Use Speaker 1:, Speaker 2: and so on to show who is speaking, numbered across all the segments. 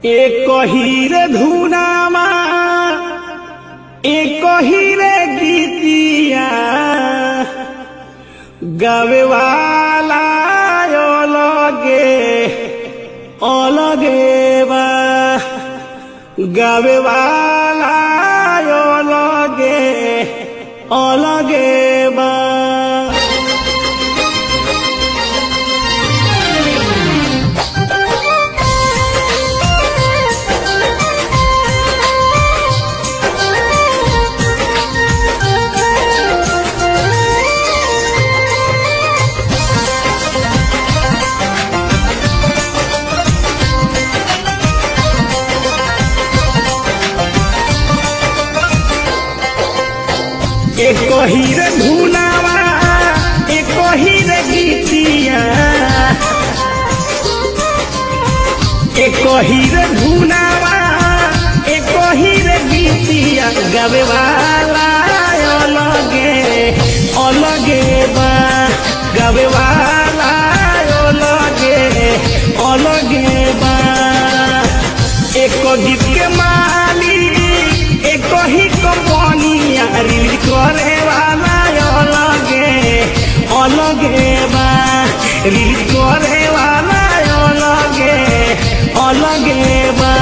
Speaker 1: एक हीरे धुनामा एक हीरे गीतिया गावे वाला अलगे अलगे बा गावे वाला अलगे अलगे बा एक हीरे धुनावा एक हीरे गीतिया एक हीरे धुनावा एक हीरे गीतिया गावे वाला अलगे अलगे बा गावे वाला अलगे अलगे बा एक गीत के मालिक एक ही कंपनिया रील करे वाला अलगे अलगे बा रील करे वाला अलगे अलगे बा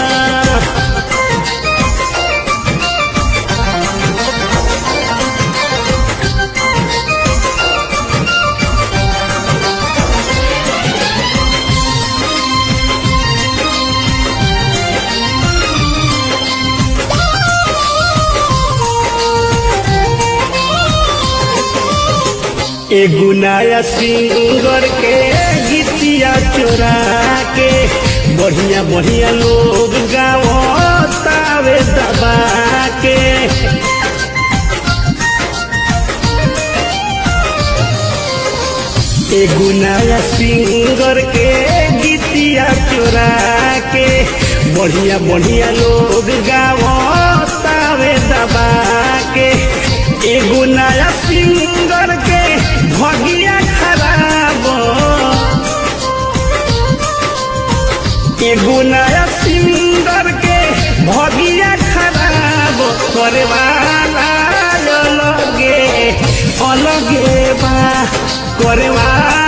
Speaker 1: एगो नया सिंगर के गीतिया चोरा के बढ़िया बढ़िया लोग गावतावे दबा के एगो नया सिंगर के गीतिया चोरा के बढ़िया बढ़िया लोग गावतावे दबा के एगो नया सिंगर के भगिया खराब एगो नया सिंगर के भगिया खराब करे वाला अलगे अलगे बा करे वाला